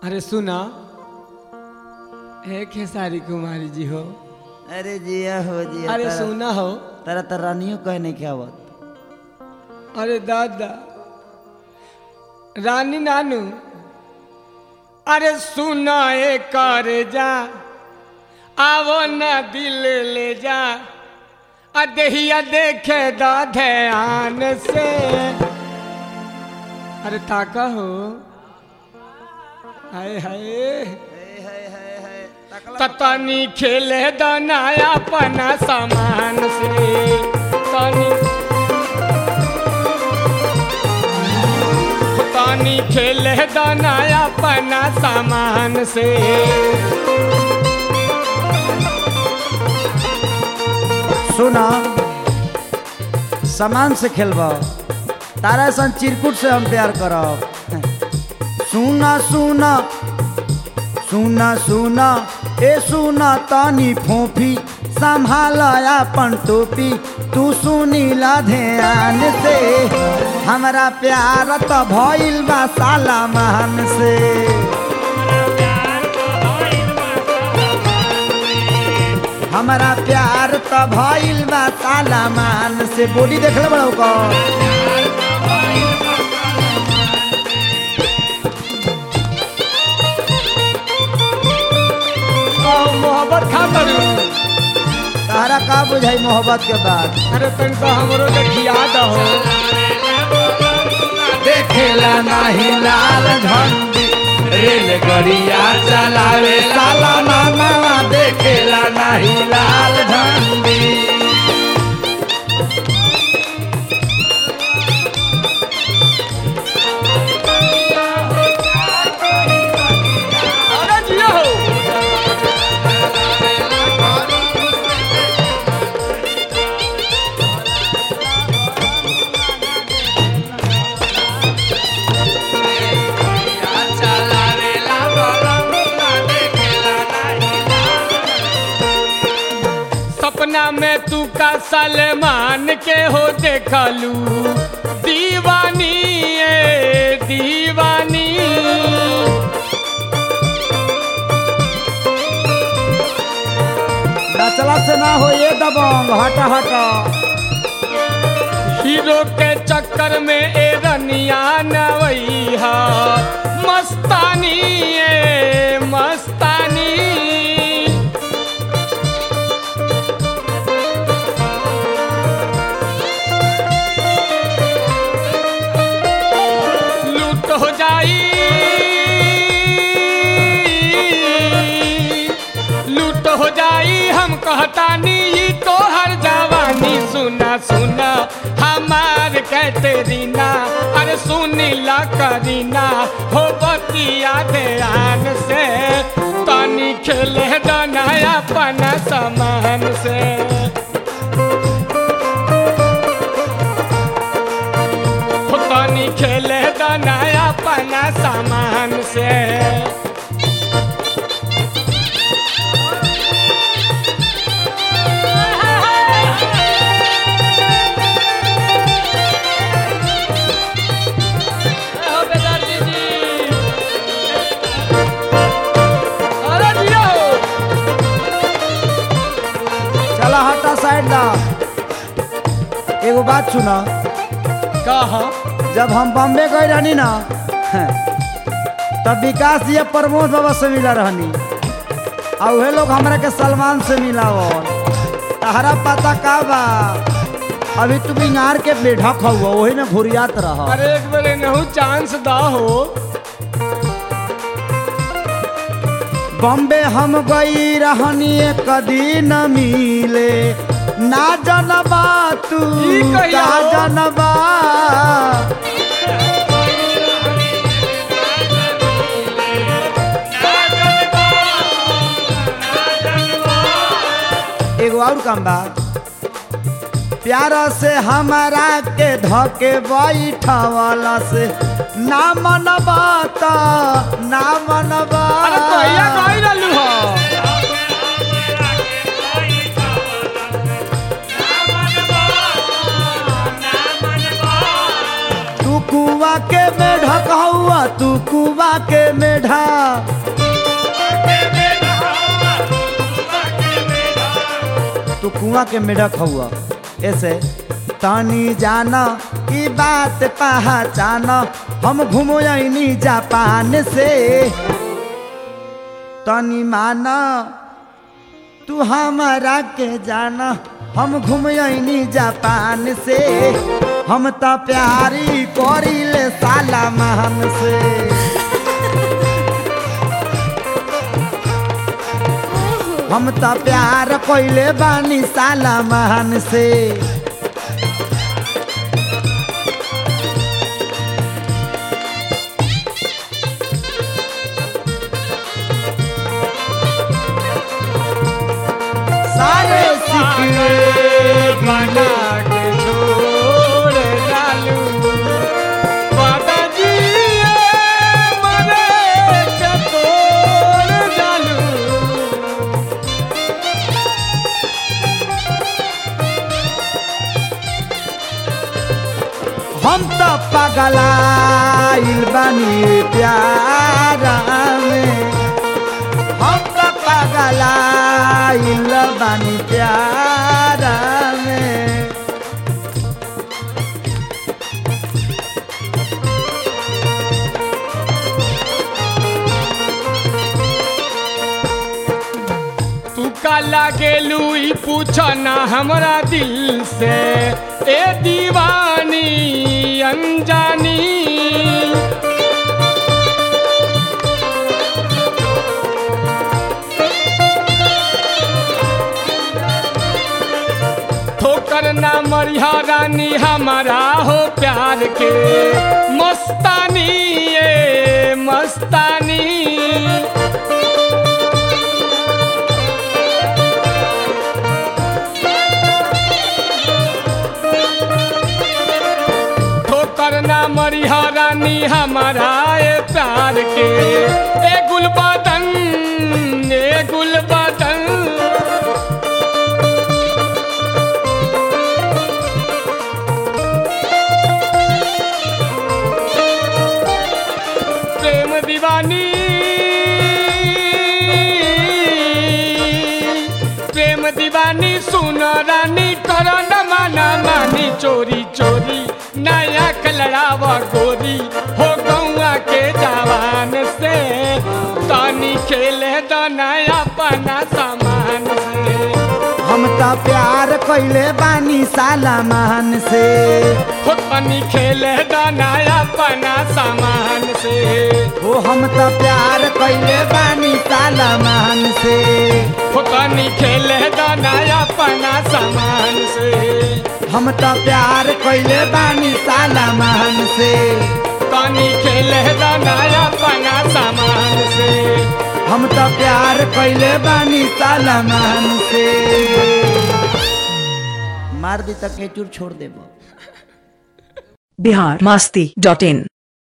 अरे सुना हे खेसारी कुमारी जी हो अरे जिया हो जिया अरे तारा- सुना हो तारा तो रानियो कहने के आवत अरे दादा रानी नानू अरे सुना ए कर जा आवो न दिल ले जा आ देहिया देखे दा ध्यान से अरे ताका हो हाय हाय तनी खेले दनाया अपना सामान से तनी तनी खेले दनाया अपना सामान से सुना सामान से खेलबा तारा सन चिरकुट से हम प्यार करब सुना सुना सुना सुना ए सुना तानी फोफी संभाल अपन टोपी तू सुनीला ध्यान से हमरा प्यार तो भइल बा साला महान से हमारा प्यार तो भइल बा साला मान से बॉडी देख ले बड़ा ओकर और मोहब्बत खातर तारा का बुझाई मोहब्बत के बाद अरे तनिका हमरो देखिया दहो देखेला नाही लाल झंडी रेल गड़िया चलावे साला मामा देखेला नाही लाल झंडी अरे जिया हो सपना में तू का सलमान के हो देखलू दीवानी ए दीवानी नचला से ना हो ये दबंग हटा हटा हीरो के चक्कर में ए रनिया नवैया मस्तानी ए मस्तानी लूट हो जाई लूट हो जाई हम कहतानी ई तो हर जवानी सुना सुना हमार कैतरीना अरे सुनीला करीना हो बतिया ध्यान से तनी खेले दनाया अपना समान से हो तनी खेले दनाया अपना सामान से अरे जिया हो। चला हटा साइड दा एगो बात सुना कहा जब हम बॉम्बे गए रहनी ना तब विकास जी प्रमोद बाबा से मिला रहनी आ उहे लोग हमरा के सलमान से मिला तहरा पता का बा अभी तू बिहार के बेढक हुआ वही में घुरियात रह अरे एक बार नहु चांस दा हो बॉम्बे हम गई रहनी एक दिन मिले ना जनबा तू ई कहिया का हो? जनबा एगो और काम बा प्यार से हमारा के धके बैठवला से ना मनबा त ना मनबा अरे कहिया गई रहलू हो तू कुआ के में ढकहुआ तू कुआ के मेढा तू कुआं के मेढक हुआ ऐसे तानी जाना ई बात पहचाना हम घूमोनी जापान से तनी माना तू हमारा के जाना हम घूमनी जापान से हम तो प्यारी करिले साला महान से हम तो प्यार कोइले बानी साला महान से सारे सिकरे बना के छोड़ डालू बादाजी मरे के तोड़ डालू हम तो पगलाइल बानी प्यारा में हम तो पगलाइल बानी प्यारा में तू का लागेलू ई पूछना हमरा दिल से ए दीवानी अनजानी ठोकर ना मरिया रानी हमारा हो प्यार के मस्तानी ये मस्तानी ठोकर ना मरिया रानी हमारा ए प्यार के ए गुलबदन ए गुलबदन प्रेम दीवानी प्रेम दीवानी सुन रानी कर न माना मानी चोरी चोरी नया कलड़ावा गोरी हो गौआ के जवान से तानी खेले द नया पना सामान से हम तो प्यार कैले बानी साला महान से हो तानी खेले द नया पना सामान से ओ हम तो प्यार कैले बानी साला महान से हो तानी खेले द नया पना सामान से हम तो प्यार कैले बानी साला महान से तानी खेले द नया पना सामान से हम तो प्यार कैले बानी साला महान से मार दी तक चूर छोड़ देबो बिहार मस्ती डॉट इन